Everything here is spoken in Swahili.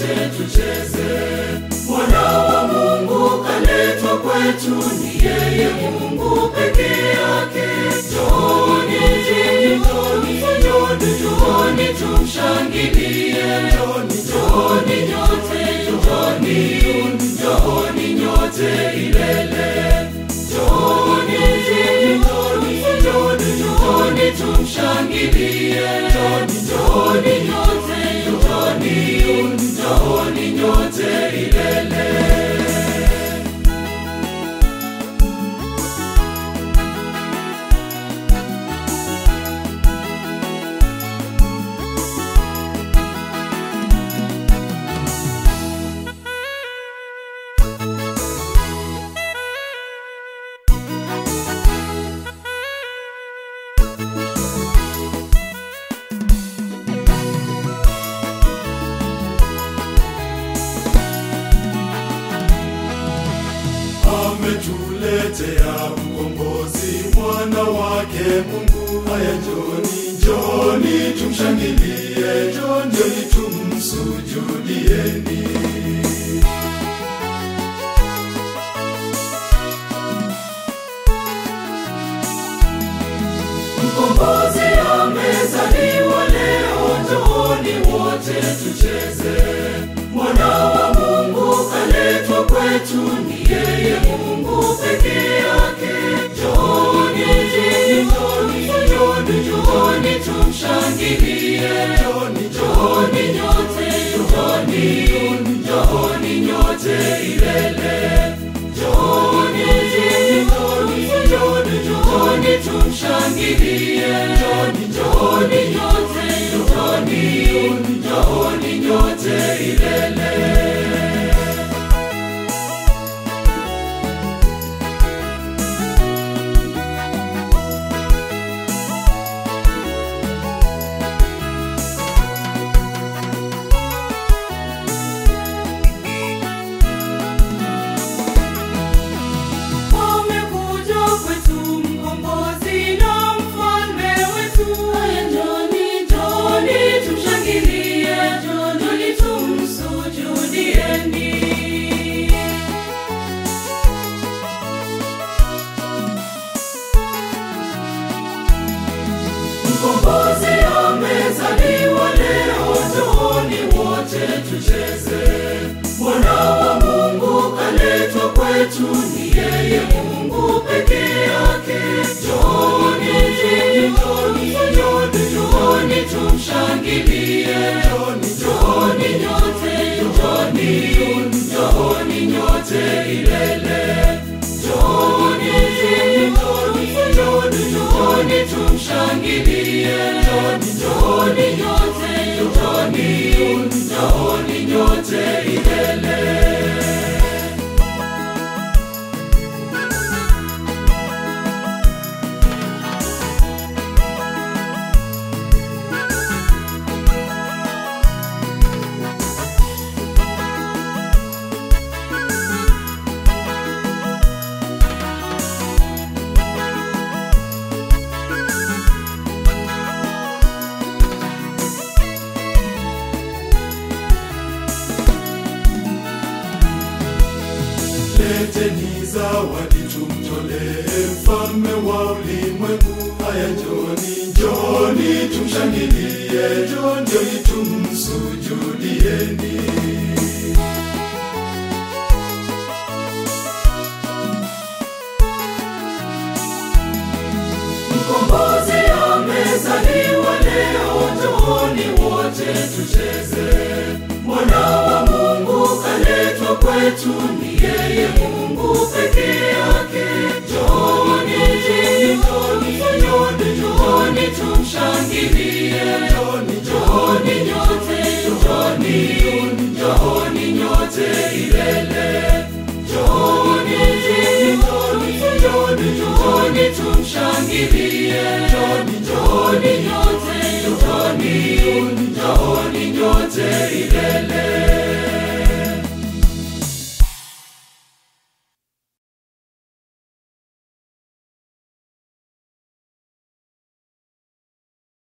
wote tucheze. Mwana wa Mungu kaletwa kwetu, ni yeye Mungu peke yake. Njooni, njooni, njooni, njooni tumshangilie. Njooni nyote, njooni, njooni nyote ilele. Njooni, njooni, njooni, njooni tumshangilie. Njooni nyote, njooni, njooni nyote ilele. ametuletea mkombozi mwana wake Mungu. Haya, njoni njoni tumshangilie, njoni tumsujudieni. Mkombozi amezaliwa leo, njooni wote tucheze. Mwana wa Mungu kaletwa kwetu, ni yeye Mungu peke yake. Njooni, njooni, njooni, njooni tumshangilie. Njooni nyote, njooni, njooni nyote ilele. Njooni, njooni, njooni, njooni tumshangilie. Njooni, njooni nyote, njooni, njooni nyote ilele. Amekuja kwetu mkombozi na mfalme wetu. Haya, njoni, njoni tumshangilie, njoni tumsujudieni. Mkombozi amezaliwa leo, njooni wote tucheze. Mwana wa Mungu kaletwa kwetu, ni yeye Mungu peke yake. Njooni, njooni, njooni, njooni tumshangilie. Njooni nyote, njooni, njooni nyote ilele. Njooni, njooni, njooni, njooni tumshangilie. Njooni nyote, njooni, njooni nyote ilele. Leteni zawadi tumtolee mfalme wa ulimwengu. Haya, njoni njoni tumshangilie, njoni tumsujudieni. Mkombozi amezaliwa leo, njooni wote tucheze. Mwana wa Mungu kaletwa kwetu, ni yeye Mungu peke yake. Njooni, njooni, njooni, njooni tumshangilie.